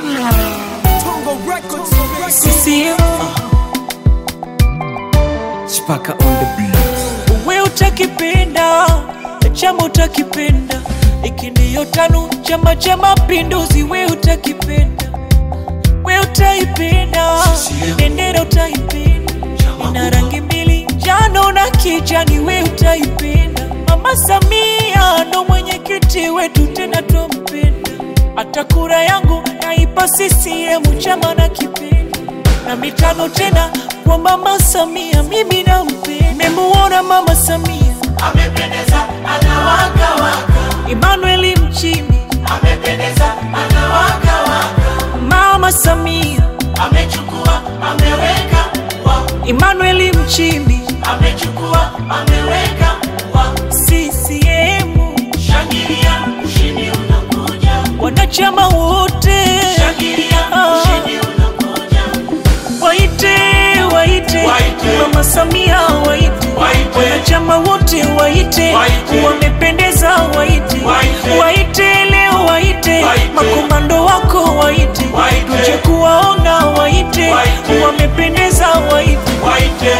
CCM Chipaka on the beat. we utakipenda chama utakipenda iki ndiyo tano chama cha mapinduzi we utakipenda we utaipenda bendera utaipenda ina rangi mbili njano na kijani we utaipenda mama samia ndo mwenyekiti wetu tena twampenda hata kura yangu naipa CCM chama na kipenda na mitano tena kwa mama Samia, mimi nampenda. Nimemuona mama Samia amependeza anawaka waka Emmanuel Mchimbi, amependeza anawaka waka mama Samia amechukua ameweka wa Emmanuel Mchimbi, amechukua ameweka wa CCM, shangilia ushindi unakuja wanachama wote shangilia Ah. ushindi unakuja waite waite Waite. mama Samia waite Waite. wanachama wote waite Waite. wamependeza waite Waite. waite leo waite Waite. makomando wako waite Waite. tuje kuwaona waite Waite. wamependeza waite waite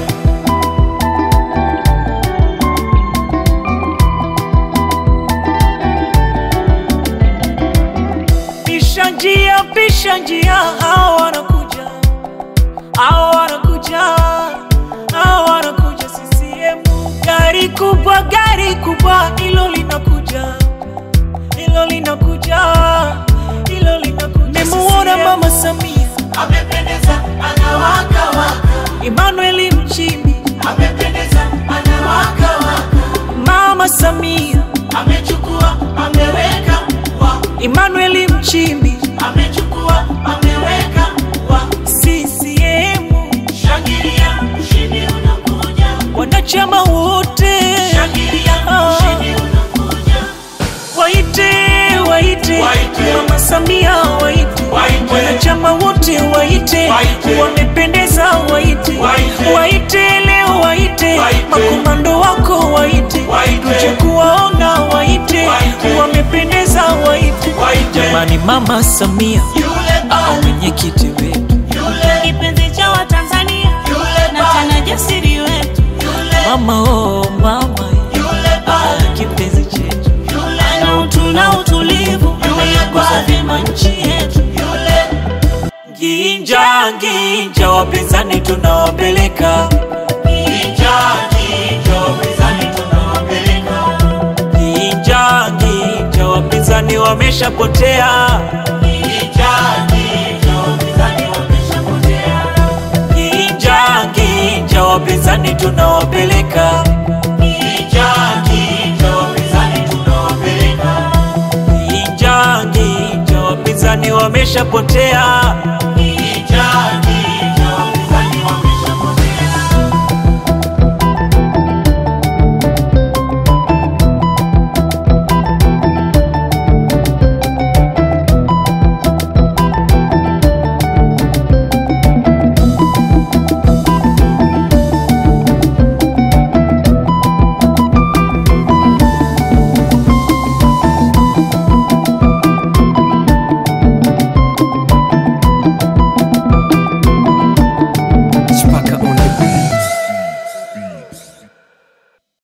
pisha njia pisha njia hao wanakuja hao wanakuja hao wanakuja CCM gari kubwa gari kubwa hilo linakuja hilo linakuja hilo linakuja nimemuona mama Samia amependeza anawaka waka Emmanuel Mchimbi amependeza anawaka waka mama Samia amechukua ameweka wa Emmanuel Mchimbi amechukua ameweka wa CCM shangilia ushindi unakuja wanachama wote shangilia Ah. ushindi unakuja waite waite Waite. mama Samia waite Waite. wanachama wote waite Waite. wamependeza waite Waite. waite leo waite Waite. makomando wako waite Waite. tuje kuwaona waite Waite. wamependeza waite Waite. jamani mama Samia yule au ba mwenyekiti wetu yule kipenzi cha Watanzania yule na ba tena jasiri wetu, yule mama oh mama yule ba ah, kipenzi chetu yule na utu na utulivu, ameyagusa vyema nchi yetu. yule Ginja ginja, wapinzani tunawapeleka Kijaji jo mizani tunawapeleka ginja ginja, wapinzani wameshapotea Kijaji jo mizani wameshapotea ginja ginja, wapinzani tunawapeleka Kijaji jo mizani tunawapeleka ginja ginja, wapinzani wameshapotea